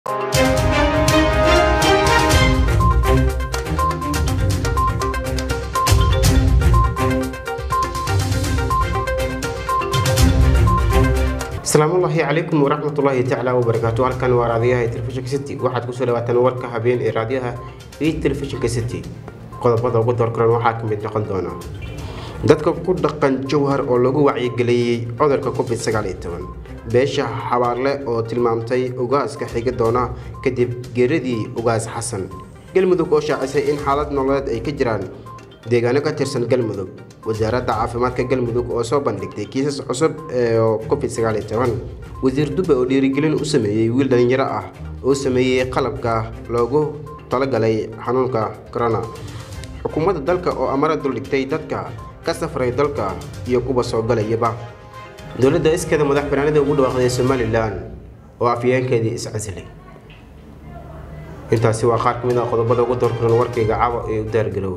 asalaamullaahi calaykum waraxmatullaahi tacaala wabarakaatu halkan waa raadiyaha telefishinka city waxaad kusoo dhawaataan warka habeen ee raadiyaha iyo telefishinka city qodobada ugu doorkaran waxaa ka mid noqon doona dadka ku dhaqan jowhar oo lagu wacyigeliyey cudurka covid sagaal iyo toban beesha xabaarle oo tilmaamtay ugaaska xigi doona kadib geeradii ugaas xasan galmudug oo shaacisay in xaalad nololeed ay ka jiraan deegaano ka tirsan galmudug wasaaradda caafimaadka galmudug oo soo bandhigtay kiisas cusub ee covid sagaal iyo toban wasiir dube oo dhiirigelin u sameeyey wiil dhalinyaro ah oo sameeyey qalabka loogu talagalay xanuunka corona xukuumadda dalka oo amara duldhigtay dadka ka safray dalka iyo kuwa soo galayaba dowladda iskeeda madax banaanida ugu dhawaaqday somalilan oo afyeenkeedii iscasilay intaasi waa qaar ka mid ah qodobada ugu doorkaran warkayga caawa ee u daargarow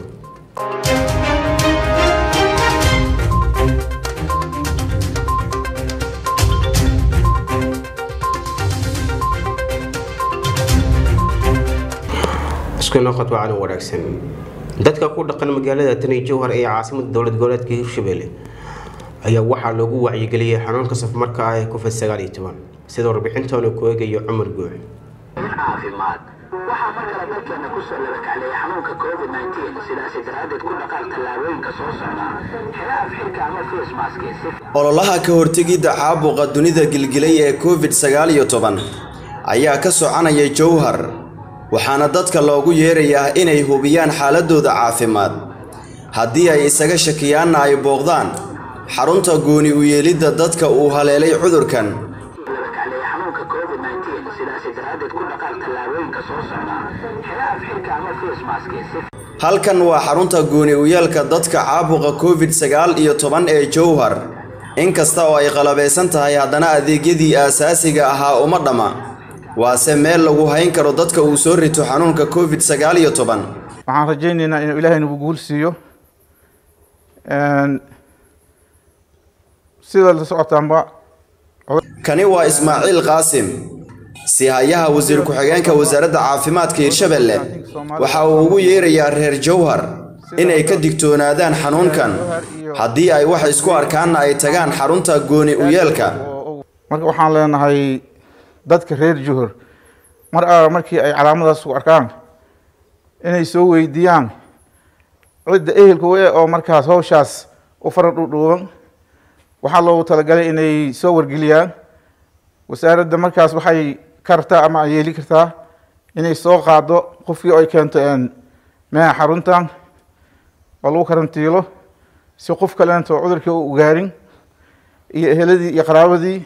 isku noqod wacalan wanaagsan dadka ku dhaqan magaalada tani jowhar ee caasimada dowlad goboleedka hirshabelle ayaa waxaa loogu wacyigeliyey xanuunka safmarka ah ee covid sagaal iyo toban sida warbixintoona ku eegayo cumar guux caafimaad waxaa mar kale dalkeena kusoo labakacleeyay xanuunka covid nteen sidaasi daraaddeed ku dhaqaaq tallaabooyinka soo socda xela afxirka ama facemaski si ololaha ka hortegidda caabuqa dunida gilgilay ee covid sagaal iyo toban ayaa ka soconaya jowhar waxaana dadka loogu yeerayaa inay hubiyaan xaaladooda caafimaad haddii ay isaga shakiyaanna ay booqdaan xarunta gooni u yeelidda dadka uu haleelay cudurkan labakacleeyay xanuunka covid nteen sidaasi daraaddeed ku dhaqaaq tallaabooyinka soo socda xela afxirka ama facemaski si halkan waa xarunta gooni u yeelka dadka caabuqa covid sagaal iyo toban ee jowhar inkasta oo ay qalabaysan tahay haddana adeegyadii aasaasiga ahaa uma dhamma waase meel lagu hayn karo dadka uu soo rito xanuunka covid sagaal iyo toban waxaan rajaynaynaa inuu ilaahay nagu guul siiyo sida la socotaanba kani waa ismaaciil qaasim sihayaha wasiir ku-xigeenka wasaaradda caafimaadka hirshabelle waxa uu ugu yeerayaa reer jowhar inay ka digtoonaadaan xanuunkan haddii ay wax isku arkaanna ay tagaan xarunta gooni u yeelka marka waxaan leenahay dadka reer juhur mar alla markii ay calaamadaas ku arkaan inay soo weydiiyaan cidda ehelka we oo markaas hawshaas u fara dhudhuuban waxaa loogu talagalay inay soo wargeliyaan wasaaradda markaas waxay kartaa ama ay yeeli kartaa inay soo qaado qofkii ay keento meeha xaruntan oo lagu karantiilo si qof kaleento cudurkii u ugaarin iyo eheladii iyo qaraabadii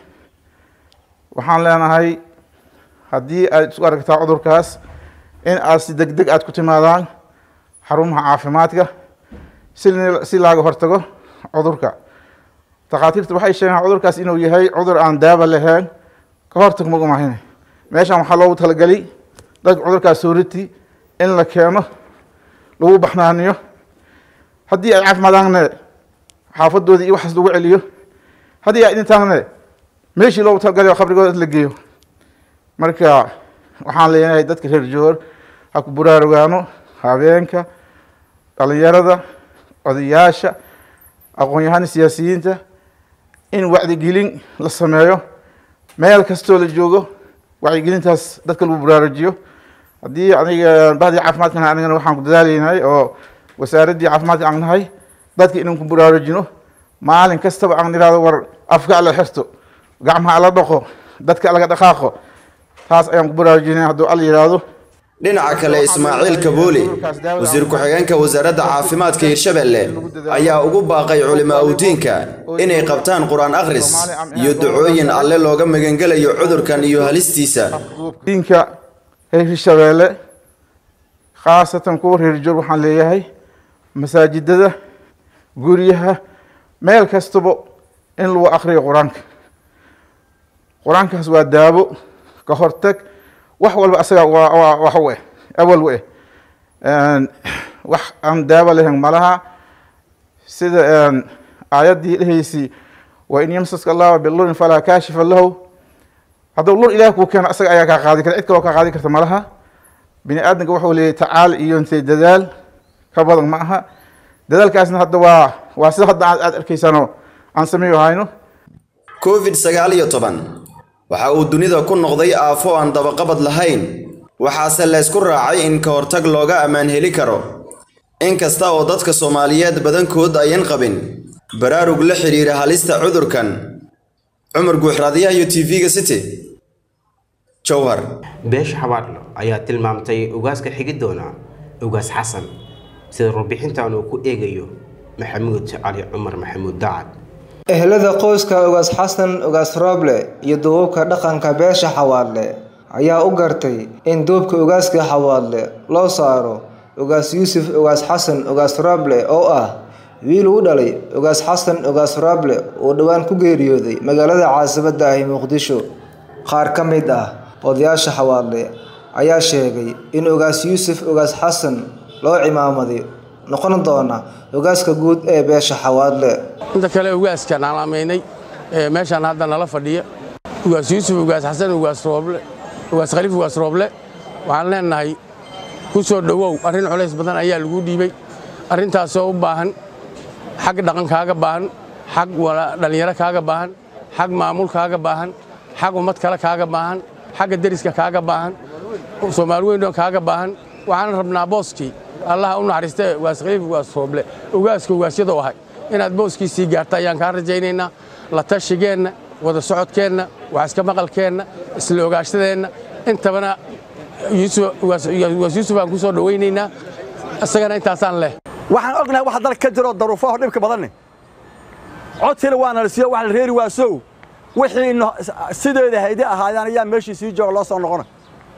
waxaan leenahay haddii aad isku aragtaa cudurkaas in aad si deg deg aad ku timaadaan xarumaha caafimaadka si si laaga hortago cudurka takhaatiirta waxay sheegaan cudurkaas inuu yahay cudur aan daaba lahayn ka hortag magumahine meeshan waxaa loogu talagelay dadka cudurkaas sooriti in la keeno lagu baxnaaniyo haddii ay caafimaadaanne xaafadoodii iyo waxaas lagu celiyo haddii ay dhintaanne meeshii loogu talagalay khabrigooda la geeyo marka waxaan leenahay dadka reer joor ha ku buraarugaano habeenka dhalinyarada odayaasha aqoon-yahana siyaasiyiinta in wacdigelin la sameeyo meel kastoo la joogo wacyigelintaas dadka lagu buraarujiyo haddii aniga bahdii caafimaadkan anigana waxaan ku dadaalaynahay oo wasaaraddii caafimaadka aan nahay dadka inaan ku buraarujino maalin kastaba aan nihahdo war afka ala xirto gacmaha ala dhaqo dadka laga dhaqaaqo taas ayaan ku baraarujinay hadduu alla yidhaahdo dhinaca kale ismaaciil kabooli wasiir ku-xigeenka wasaaradda caafimaadka hirshabelle ayaa ugu baaqay culimaa udiinka inay qabtaan qur-aan akhris iyo ducooyin alle looga magangelayo cudurkan iyo halistiisa diinka reer hirshabeelle khaasatan kuwa reer joor waxaan leeyahay masaajidada guryaha meel kastaba in lagu akriyo qur-aanka qur-aankaas waa daabo ka hortag wax walba asaga waa wax u eh awal u eh wax aan daaba lahayn malaha sida aayaddii dhehaysi wain yamsaska allahu bilurin falaa kaashifa lahu hadduu lur ilaah kuu keeno asaga ayaa kaa qaadi kara cid kaloo kaa qaadi karta malaha bini aadamka wuxuu leeyahy tacaal iyo intay dadaal ka badan ma aha dadaalkaasna hadda waa waa sida hadda aad aad arkaysaanoo aan sameeyo hayno covid sagaal iyo toban waxa uu dunida ku noqday aafo aan dabaqabad lahayn waxaase laysku raacay in ka hortag looga ammaan heli karo inkasta oo dadka soomaaliyeed badankood ayan qabin baraarug la xidhiira halista cudurkan cumar guuxraadiyaha iyo tv-ga city jowhar beesha xabaadlo ayaa tilmaamtay ugaaska xigi doona ugaas xasan sida warbixintan uu ku eegayo maxamuud cali cumar maxamuud dacad ehelada qoyska ugaas xasan ugaas rooble iyo duubabka dhaqanka beesha xawaadle ayaa u gartay in duubka ugaaska xawaadle loo saaro ugaas yuusuf ugaas xasan ugaas rooble oo ah wiil uu dhalay ugaas xasan ugaas rooble uu dhowaan ku geeriyooday magaalada caasimadda ahi muqdisho qaar ka mid ah odayaasha xawaadle ayaa sheegay in ugaas yuusuf ugaas xasan loo cimaamaday noqon doona ugaaska guud ee beesha xawaadle inta kale ugaaskaan calaamaynay ee meeshaan hadda nala fadhiya ugaas yuusuf ugaas xasan ugaas rooble ugaas khaliif ugaas rooble waxaan leenahay ku soo dhowow arrin culays badan ayaa lagu dhiibay arrintaasoo u baahan xag dhaqan kaaga baahan xag dhallinyaro kaaga baahan xag maamul kaaga baahan xag ummad kale kaaga baahan xagga deriska kaaga baahan soomaali weynoo kaaga baahan waxaan rabnaa booskii allaha u naxariistee ugaas khaliif ugaas rooble ugaaska ugaasyadoo ahay inaad booskiisii gaarta ayaan kaa rajaynaynaa la tashigeenna wada socodkeenna wax iska maqalkeenna isla ogaashadeenna intabana ugaas yuusuf aan ku soo dhowaynaynaa isagana intaasaan leh waxaan ognahay wax dalka ka jiro daruufaho dhibka badanne codkina waa nala siiyo wax la reeri waasow wixii sideeda haydi ahaadaan ayaa meeshii sii jooga loo soo noqona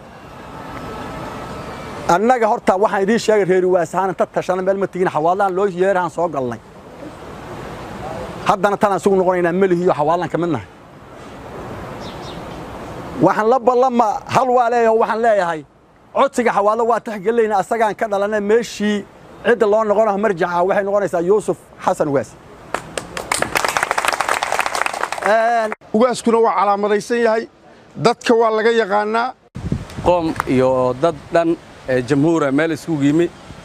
annaga horta waxaan idiin sheegay reeri waasahaan inta tashana meel ma tigin xawaalaan loo yeerahaan soo galnay haddana tanaan isugu noqonaynaa melihiiyo xawaalaan ka mid nahay waxaan la ballama hal waa leeyahay waxaan leeyahay codsiga xawaalo waa taxgelinayna asagaan ka dhalanay meeshii cidda loo noqonayo marjaca waxay noqonaysaa yuusuf xasan ugaas ugaaskuna waa calaamadaysan yahay dadka waa laga yaqaanaa qoom iyo dad dhan jamhuura meel isugu yimi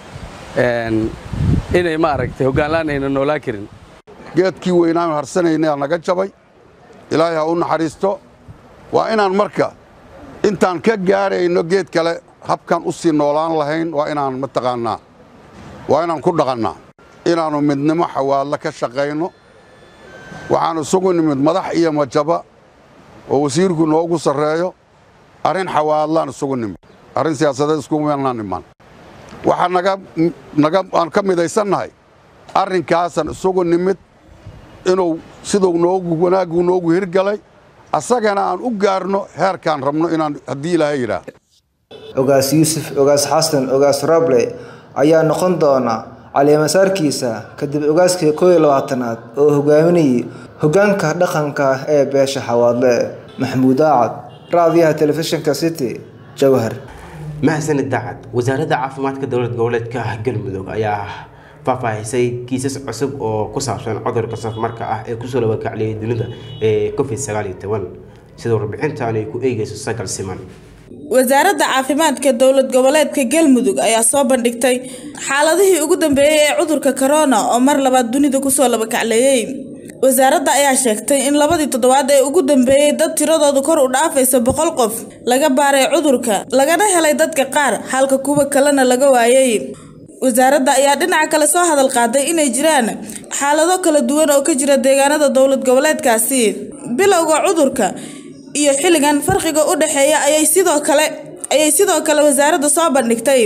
inay maaragtay hoggaanlaan ayna noolaan karin geedkii weynaanu harsanayna naga jabay ilaahay ha u naxariisto waa inaan marka intaan ka gaarayno geed kale habkan u sii noolaan lahayn waa inaan mataqaannaa waa inaan ku dhaqannaa inaannu midnimo xawaadla ka shaqayno waxaan isugu nimid madax iyo majaba oo wasiirku noogu sarreeyo arrin xawaadlaan isugu nimid arrin siyaasadeed iskumanaan imaan waxaa naga naga aan ka midaysannahay arrinkaasaan isugu nimid inuu siduu noogu wanaaggu noogu hirgalay asagana aan u gaarno heerkaan rabno inaan haddii ilaahay yidhaah ugaas yuusuf ugaas xasan ugaas roble ayaa noqon doona caliimasaarkiisa kadib ugaaskii koo iyo labaatanaad oo hogaaminayay hoggaanka dhaqanka ee beesha xawaadle maxamuud aacad raadiyaha telefishinka city jowhar mahadsanid dacad wasaaradda caafimaadka dowlad goboleedka galmudug ayaa faahfaahisay kiisas cusub oo ku saabsan cudurka safmarka ah ee kusoo labakacliyay dunida ee covid sagaal iyo toban sida warbixintan ay ku eegayso sagal siman wasaaradda caafimaadka dowlad goboleedka galmudug ayaa soo bandhigtay xaaladihii ugu dambeeyey ee cudurka corona oo mar labaad dunida kusoo labakacleeyey wasaaradda ayaa sheegtay in labadii toddobaad ee ugu dambeeyey dad tiradoodu kor u dhaafaysa boqol qof laga baaray cudurka lagana helay dadka qaar halka kuwa kalena laga waayay wasaaradda ayaa dhinaca kale soo hadal qaaday inay jiraan xaalado kala duwan oo ka jira deegaanada dowlad goboleedkaasi bilowga cudurka iyo xilligan farqiga u dhexeeya ayay sidoo kale ayay sidoo kale wasaaradda soo bandhigtay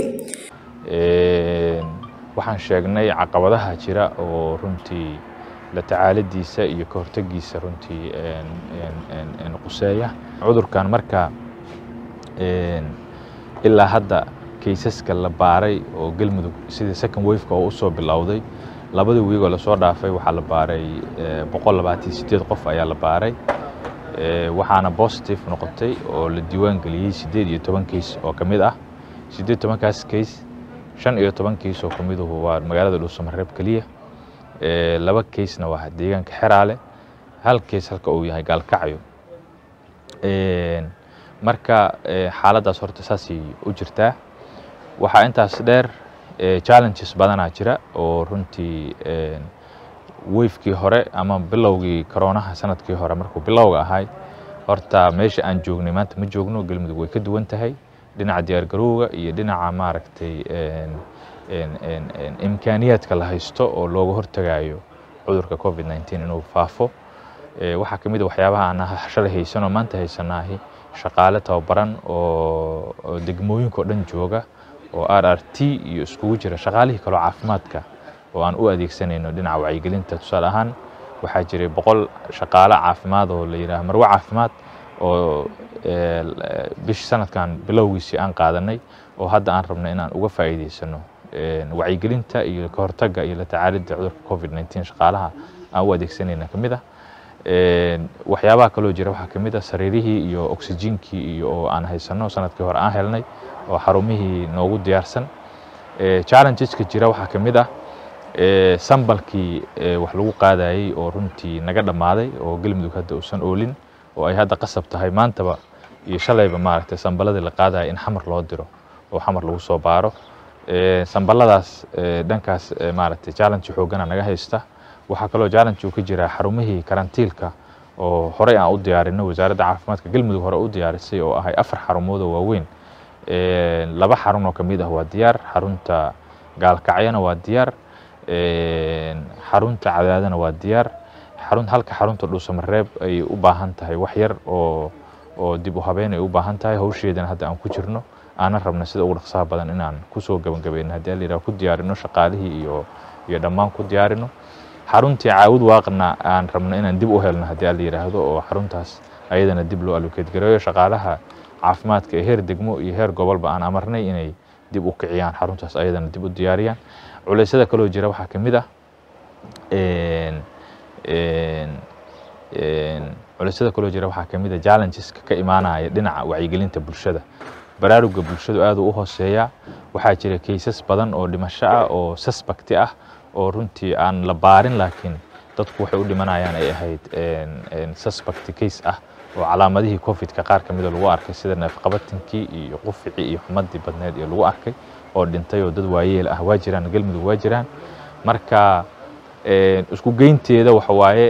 waxaan sheegnay caqabadaha jira oo runtii la tacaaladiisa iyo ka hortegiisa runtii quseeya cudurkan marka ilaa hadda kaysaska la baaray oo galmudug sidii second wafeka oo usoo bilowday labadii wiigoo lasoo dhaafay waxaa la baaray boqol labaatan sideed qof ayaa la baaray waxaana positive noqotay oo la diiwaan geliyey siddeed iyo toban kays oo ka mid ah siddeed tobankaas kays shan iyo toban kays oo ka miduhu waa magaalada dhuusamareeb keliya laba kaysna waa deegaanka xeraale hal kays halka uu yahay gaalkacyo marka xaaladdaas horta saasay u jirtaa waxaa intaas dheer challenges badanaa jira oo runtii weyfkii hore ama bilowgii koroonaha sanadkii hore markuu bilowga ahay horta meesha aan joognay maanta ma joogno galmudug way ka duwan tahay dhinaca diyaargarowga iyo dhinaca maaragtay imkaaniyaadka la haysto oo looga hortagayo cudurka covid 19 inuu faafo waxaa ka mid a waxyaabaha aan shalay haysanoo maanta haysanaahi shaqaale tababaran oo degmooyinka oo dhan jooga oo r r t iyo iskugu jira shaqaalihii kaloo caafimaadka oo aan u adeegsanayno dhinaca wacyigelinta tusaale ahaan waxaa jiray boqol shaqaale caafimaad oo la yidhaah marwe caafimaad oo bish sanadkan bilowgiisii aan qaadanay oo hadda aan rabno inaan uga faa'iidaysano wacyigelinta iyo ka hortagga iyo la tacaalidda cudurka covid 19 shaqaalaha aan u adeegsanayna ka mid ah waxyaabaha kaloo jira waxaa ka mid ah sariirihii iyo oksijiinkii iyo oo aan haysano sanadkii hore aan helnay oo xarumihii noogu diyaarsan challengeska jira waxaa ka mid ah sambalkii wax lagu qaadayey oo runtii naga dhammaaday oo galmudug hadda uusan oolin oo ay hadda qasab tahay maantaba iyo shalayba maaragtay sambaladii la qaadaya in xamar loo diro oo xamar lagu soo baaro samballadaas dhankaas maaragtay challenge xoogana naga haysta waxaa kaloo challenge uu ka jiraa xarumihii karantiilka oo horey aan u diyaarino wasaaradda caafimaadka galmudug hore u diyaarisay oo ahay afar xarumood oo waaweyn laba xarun oo ka mid ah waa diyaar xarunta gaalkacyana waa diyaar xarunta cadaadana waa diyaar xarun halka xarunta dhuusamareeb ay u baahan tahay wax yar oo oo dib u habeyn ay u baahan tahay hawsheedana hadda aan ku jirno aanan rabna sida ugu dhaqsaha badan inaan kusoo gabagabayno haddii la yidhaha ku diyaarino shaqaalihii iyo iyo dhammaan ku diyaarino xaruntii caawud waaqna aan rabno inaan dib u helno haddii la yidhaahdo oo xaruntaas ayadana dib loo allocate gareeyo shaqaalaha caafimaadka ee heer degmo iyo heer gobolba aan amarnay inay dib u kiciyaan xaruntaas ayadana dib u diyaariyaan culeysyada kaloo jira waxaa ka mid ah culeysyada kaloo jira waxaa ka mid ah challengeska ka imaanaya dhinaca wacyigelinta bulshada baraaruga bulshadu aad u hooseeyaa waxaa jira kaysas badan oo dhimasho ah oo suspect ah oo runtii aan la baarin laakiin dadku waxay u dhimanayaan ay ahayd suspect case ah oo calaamadihii covidka qaar ka mida lagu arkay sida neefqabatinkii iyo quficii iyo xumadii badneed iyo lagu arkay oo dhintay oo dad waayeel ah waa jiraan galmudug waa jiraan marka isku geynteeda waxa waaye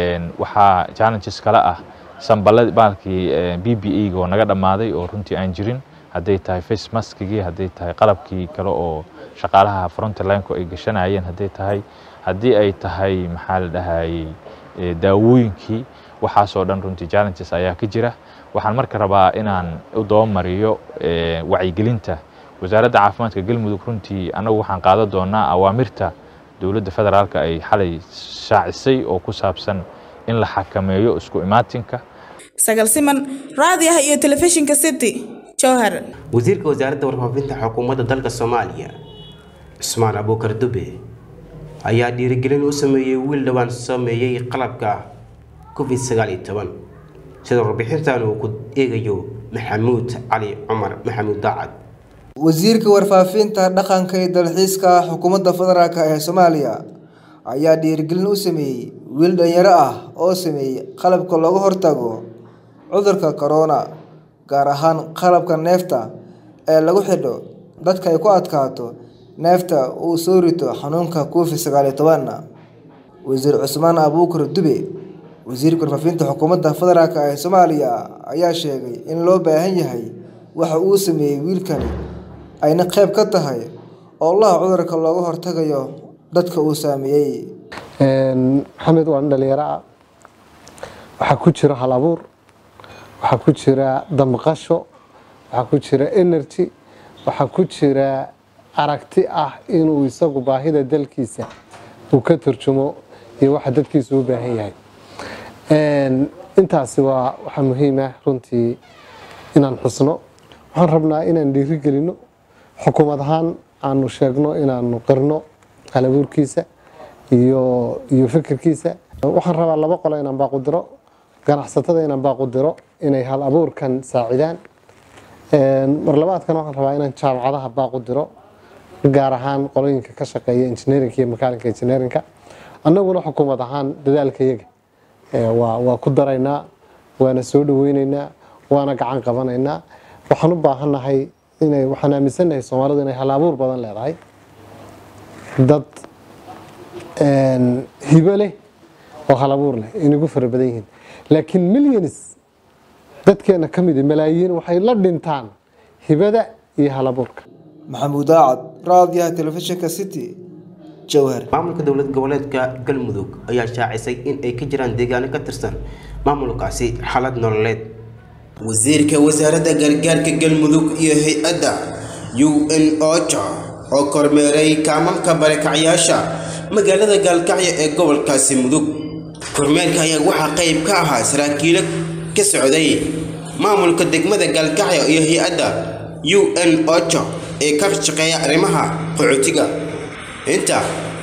waxaa challenges kale ah samballadii baalkii b b e ga oo naga dhammaaday oo runtii aan jirin hadday tahay face maskigii hadday tahay qalabkii kale oo shaqaalaha frontlineko ay gashanayeen hadday tahay haddii ay tahay maxaa la dhahayey daawooyinkii waxaasoo dhan runtii challenges ayaa ka jira waxaan marka rabaa inaan u dabamariyo wacyigelinta wasaaradda caafimaadka galmudug runtii annagu waxaan qaadan doonaa awaamirta dowladda federaalka ay xalay shaacisay oo ku saabsan in la xakameeyo isku imaatinka sagal siman raadiyaha iyo telefishinka city jowhar wasiirka wasaaradda warfaafinta xukuumadda dalka soomaaliya cusmaan abuukar dube ayaa dhiirigelin u sameeyey wiil dhowaan sameeyey qalabka covid sagaal iyo toban sida warbixintan uu ku eegayo maxamuud cali cumar maxamuud daacad wasiirka warfaafinta dhaqanka iyo dalxiiska xukuumadda federaalk ee soomaaliya ayaa dhiirigelin u sameeyey wiil dhalinyaro ah oo sameeyey qalabka looga hortago cudurka corona gaar ahaan qalabka neefta ee lagu xidho dadka ay ku adkaato neefta uu soo rito xanuunka covid sagaal iyo toban wasiir cusmaan abuukar dube wasiirka warfaafinta xukuumadda federaalk ee soomaaliya ayaa sheegay in loo baahan yahay waxa uu sameeyey wiilkani ayna qayb ka tahay oolaha cudurka looga hortagayo dadka uu saameeyey maxamed waa nin dhalinyaro ah waxaa ku jira hal abuur waxaa ku jira damqasho waxaa ku jira energy waxaa ku jira aragti ah inuu isagu baahida dalkiisa uu ka turjumo iyo waxa dadkiisa u baahan yahay intaasi waa waxaa muhiim ah runtii inaan xusno waxaan rabnaa inaan dhiirigelino xukuumad ahaan aanu sheegno inaanu qirno halabuurkiisa iyo iyo fikirkiisa waxaan rabaa laba qolo inaan baaqudiro ganacsatada inaan baaqudiro inay hal abuurkan saacidaan mar labaadkan waxaan rabaa inaan jaamacadaha baaqudiro gaar ahaan qolooyinka ka shaqeeya engineerinka iyo makaalinka engineerinka annaguna xukuumad ahaan dadaalka yaga waa waa ku daraynaa waana soo dhaweyneynaa waana gacan qabanaynaa waxaan u baahannahay inay waxaan aaminsannahay soomaalidu inay hal-abuur badan leedahay dad hibo leh oo hal-abuur leh inagu fara badan yihiin laakiin millions dadkeena ka mid malaayiin waxay la dhintaan hibada iyo hal-abuurka maxamuud aacad raadiyaha telefishinka city jowhar maamulka dowlad goboleedka galmudug ayaa shaacisay in ay ka jiraan deegaano ka tirsan maamulkaasi xaalad nololeed wasiirka wasaaradda gargaarka galmudug iyo hay-adda u n oja oo kormeeray kaamalka barakacyaasha magaalada gaalkacyo ee gobolkaasi mudug kormeerka ayaa waxaa qayb ka ahaa saraakiilo ka socday maamulka degmada gaalkacyo iyo hay-adda u n oja ee ka shaqeeya arrimaha qaxootiga inta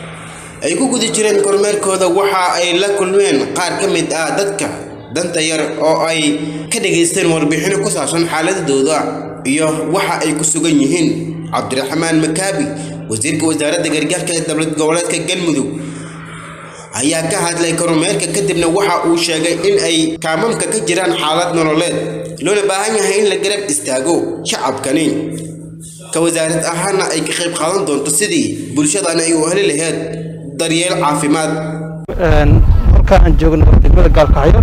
ay ku guda jireen kormeerkooda waxa ay la kulmeen qaar ka mid ah dadka danta yar oo ay ka dhageysteen warbixino ku saabsan xaaladooda iyo waxa ay ku sugan yihiin cabdiraxmaan makaabi wasiirka wasaaradda gargaarka ee dowlad goboleedka galmudug ayaa ka hadlay kormeerka kadibna waxa uu sheegay in ay kaamamka ka jiraan xaalad nololeed loona baahan yahay in la garab istaago shacabkani ka wasaarad ahaana ay ka qayb qaadan doonto sidii bulshadan ay u heli lahayd daryeel caafimaad halka aan joogno degmada gaalkacyo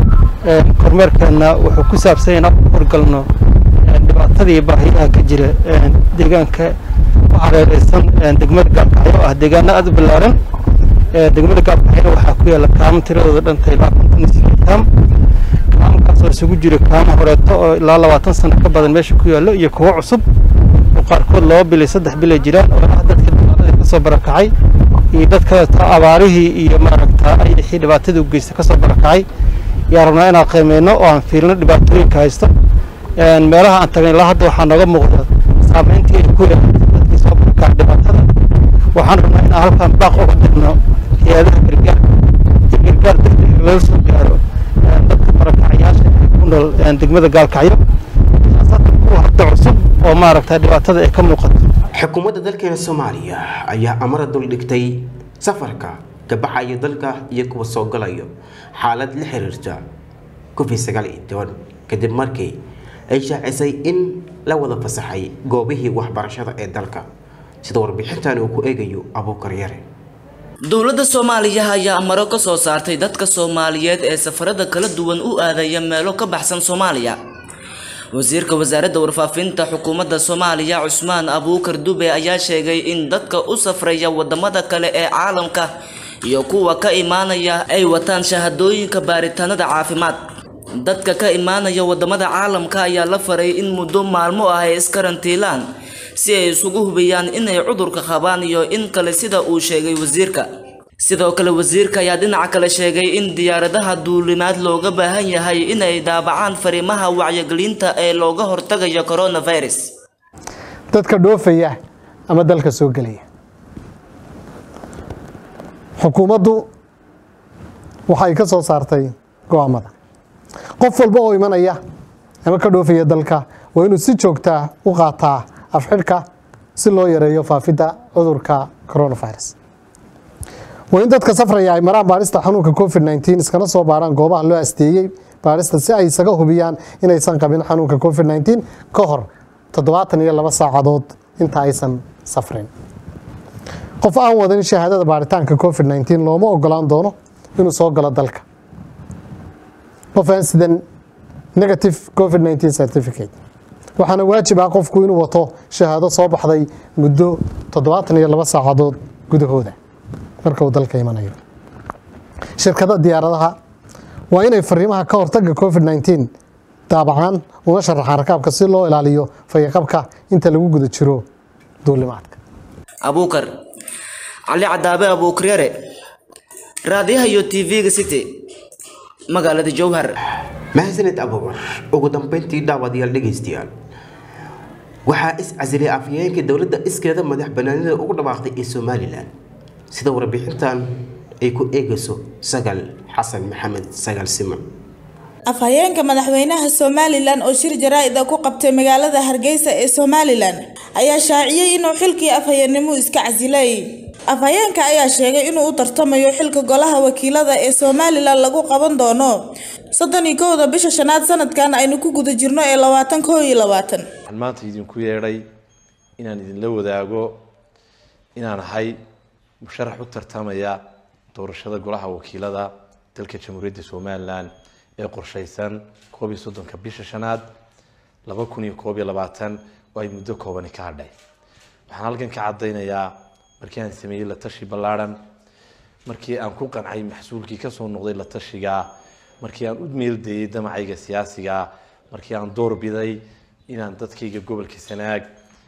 kormeerkeena wuxuu ku saabsan yahay inaan u horgalno dhibaatada iyo baahiyaha ka jira deegaanka ku hareereysan degmada gaalkacyo oo ah deegaano aada u ballaaran degmada gaalkacyo waxaa ku yaalla kaamo tiradooda dhantay ilaa konton iyo sideed kaam kaamkaas oo isugu jira kaamo horeeto oo ilaa labaatan sano ka badan meesha ku yaallo iyo kuwo cusub oo qaarkood laba bil iyo saddex bil ay jiraan oo ah dadka dagaaladii kasoo barakacay iyo dadka abaarihii iyo maaragta ayixii dhibaatadii u geysta kasoo barakacay yaa rabnaa inaan qiimeyno oo aan fiilno dhibaatooyinka haysto meelaha aan tagnay ilaa hadda waxaa nooga muuqda saameyntii ay ku yeelatay dadkii soo barakacay dhibaatada waxaan rabnaa inaan halkan baaq uga dirno hay-adaha gargaarka iyo gargaar degdeg laga soo gaaro dadka barakacayaasha ee ku nool degmada gaalkacyo kuwa hadda cusub oo maaragta dhibaatada ay ka muuqato xukuumadda dalkeena soomaaliya ayaa amara duldhigtay safarka gabaxaya dalka iyo kuwa soo galayo xaalad la xiriirta covid sagaal iyo toban kadib markii ay shaacisay in la wada fasaxay goobihii waxbarashada ee dalka sida warbixintan uu ku eegayo abuukar yare dowladda soomaaliya ayaa amaro ka soo saartay dadka soomaaliyeed ee safarada kala duwan u aadaya meelo ka baxsan soomaaliya wasiirka wasaaradda warfaafinta xukuumadda soomaaliya cusmaan abuukar dube ayaa sheegay in dadka u safraya wadamada kale ee caalamka iyo kuwa ka imaanaya ay wataan shahadooyinka baaritaanada caafimaad dadka ka imaanaya wadamada caalamka ayaa la faray in muddo maalmo ah ay iskarantiilaan si ay isugu hubiyaan inay cudurka qabaan iyo in kale sida uu sheegay wasiirka sidoo kale wasiirka ayaa dhinaca kale sheegay in diyaaradaha duulimaad looga baahan yahay inay daabacaan fariimaha wacyigelinta ee looga hortagayo coronavirus dadka dhoofaya ama dalka soo gelaya xukuumaddu waxay ka soo saartay go'aamada qof walba oo imanaya ama ka dhoofaya dalka waa inuu si joogtaa u qaataa afxidhka si loo yareeyo faafidda cudurka coronavirus waa in dadka safraya ay maraan baarista xanuunka covid nteen iskana soo baaraan goobaha loo asteeyey baarista si ay isaga hubiyaan inaysan qabin xanuunka covid nteen ka hor toddobaatan iyo laba saacadood inta aysan safrin qof aan wadan shahaadada baaritaanka covid nteen looma ogolaan doono inuu soo galo dalka qof aan sidan negative covid nteen certificate waxaana waajib ah qofku inuu wato shahaado soo baxday muddo toddobaatan iyo laba saacadood gudahooda marka uu dalka imanayo shirkada diyaaradaha waa inay fariimaha ka hortaga covid nteen daabacaan una sharaxaan rakaabka si loo ilaaliyo fayaqabka inta lagu guda jiro duulimaadka abuukar cali cadaabe abuukaryare raadiyaha iyo tv-ga city magaalada jowhar mahadsaned abuukar ugu dambeyntii daawadayaal dhegaystayaal waxaa is casilay afhayeenka dowladda iskeeda madax banaanida ugu dhawaaqday ee somalilan sida warbixintan ay ku eegayso sagal xasan maxamed sagal siman afhayeenka madaxweynaha somalilan oo shir jaraa-id ah ku qabtay magaalada hargeysa ee somalilan ayaa shaaciyey inuu xilkii afhayeennimo iska casilay afhayeenka ayaa sheegay inuu u tartamayo xilka golaha wakiilada ee somalilan lagu qaban doono soddon iyo kowda bisha shanaad sanadkan aynu ku guda jirno ee labaatan koo iyo labaatan waxaan maanta idinku yeedhay inaan idinla wadaago inaan ahay musharax u tartamaya doorashada golaha wakiilada dalka jamhuuriyadda somalilan ee qorshaysan koob iyo soddonka bisha shanaad laba kun iyo koob iyo labaatan oo ay muddo koobani ka hadhay waxaan halkan ka caddaynayaa markii aan sameeyey la tashi ballaadhan markii aan ku qancay maxsuulkii kasoo noqday la tashiga markii aan u meeldayey damacayga siyaasiga markii aan door biday inaan dadkayga gobolka sanaag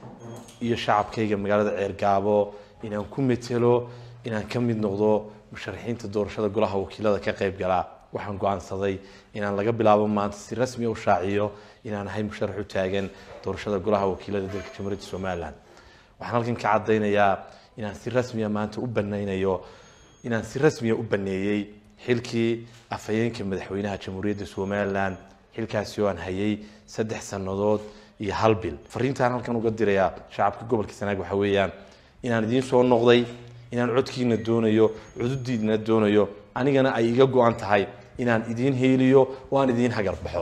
iyo shacabkayga magaalada ceergaabo inaan ku metelo inaan ka mid noqdo musharaxiinta doorashada golaha wakiilada ka qayb gala waxaan go-aansaday inaan laga bilaabo maanta si rasmi u shaaciyo inaan ahay musharax u taagan doorashada golaha wakiilada dalka jamhuuriyadda somalilan waxaan halkan ka caddaynayaa inaan si rasmiya maanta u banaynayo inaan si rasmiya u baneeyey xilkii afhayeenka madaxweynaha jamhuuriyadda somalilan xilkaasi oo aan hayay saddex sannadood iyo hal bil fariintaan halkan uga dirayaa shacabka gobolka sanaag waxa weeyaan inaan idiin soo noqday inaan codkiina doonayo cududiidna doonayo anigana ay iga go-an tahay inaan idiin heeliyo oo aan idiin hagar baxo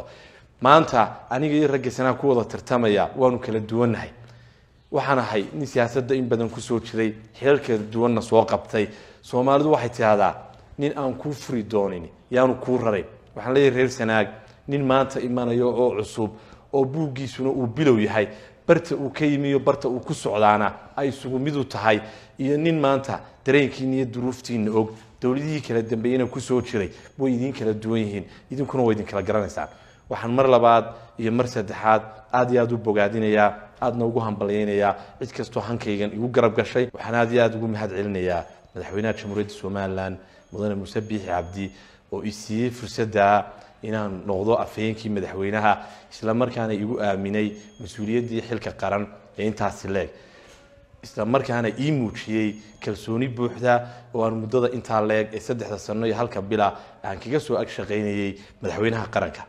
maanta aniga iyo ragga sanaag ku wada tartamaya waanu kala duwannahay waxaan ahay nin siyaasadda in badan kusoo jiray xilal kala duwanna soo qabtay soomaalidu waxay tidhahdaa nin aan kuu furi doonin yaanu kuu raray waxaan leeyahay reer sanaag nin maanta imanayo oo cusub oo buuggiisuna uu bilow yahay barta uu ka yimiyo barta uu ku socdaana ay isugu mid u tahay iyo nin maanta dareenkiina iyo duruuftiina og dowladihii kala dambeeyena kusoo jiray way idiin kala duwan yihiin idinkuna waa idin kala garanaysaan waxaan mar labaad iyo mar saddexaad aad iyo aad u bogaadinayaa aadna ugu hambalyaynayaa cid kastoo hankaygan igu garab gashay waxaan aad iyo aad ugu mahad celinayaa madaxweynaha jamhuuriyadda somalilan mudane muuse biixi cabdi oo i siiyey fursadda inaan noqdo afhayeenkii madaxweynaha isla markaana igu aaminay mas-uuliyaddii xilka qaran ee intaasi leeg isla markaana ii muujiyey kalsooni buuxda oo aan muddada intaa leeg ee saddexda sano iyo halka bila aan kaga soo ag shaqaynayey madaxweynaha qaranka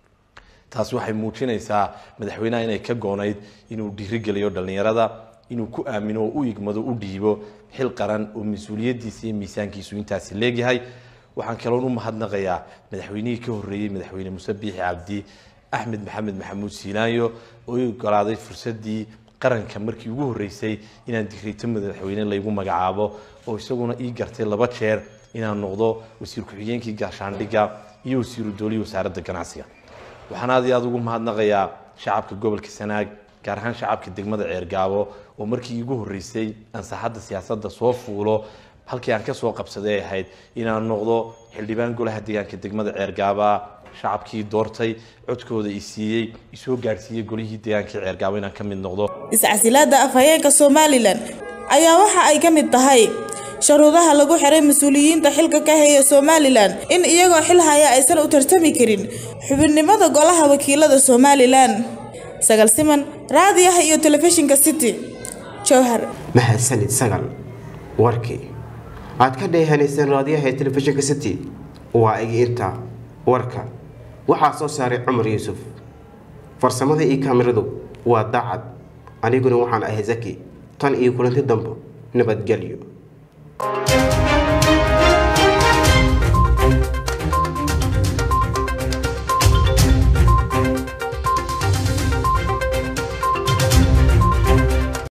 taas waxay muujinaysaa madaxweynaha inay ka goonayd inuu dhiirigeliyo dhallinyarada inuu ku aamino oo u igmado u dhiibo xil qaran oo mas-uuliyaddiisa iyo miisaankiisu intaasi leegyahay waxaan kaloon u mahadnaqayaa madaxweynihii ka horreeyey madaxweyne muuse biixi cabdi axmed maxamed maxamuud siilaanyo oo i ogolaaday fursaddii qaranka markii ugu horreysay inaan digrito madaxweyne laygu magacaabo oo isaguna ii gartay laba jeer inaan noqdo wasiir ku-xigeenkii gaashaandhigga iyo wasiiru doolihii wasaaradda ganacsiga waxaan aad iyo aad ugu mahadnaqayaa shacabka gobolka sanaag gaar ahaan shacabka degmada ceergaabo oo markii iigu horreysay ansaaxadda siyaasadda soo fuulo halkii aan kasoo qabsaday ahayd inaan noqdo xildhibaan golaha deegaanka degmada ceergaaba shacabkii doortay codkooda i siiyey isoo gaadhsiiyey golihii deegaanka ceergaabo inaan ka mid noqdo iscasilaada afhayeenka somalilan ayaa waxa ay ka mid tahay sharuudaha lagu xiray mas-uuliyiinta xilka ka haya somalilan in iyagoo xil haya aysan u tartami karin xubinnimada golaha wakiilada somalilan sagal siman raadiyaha iyo telefishinka city jowhar mahadsanid sagal warkii aad ka dheehanayseen raadiyaha ee telefishinka city waa igi inta warka waxaa soo saaray cumar yuusuf farsamada iyo kaamiradu waa daacad aniguna waxaan ahay zaki tan iyo kulanti dambo nabadgelyo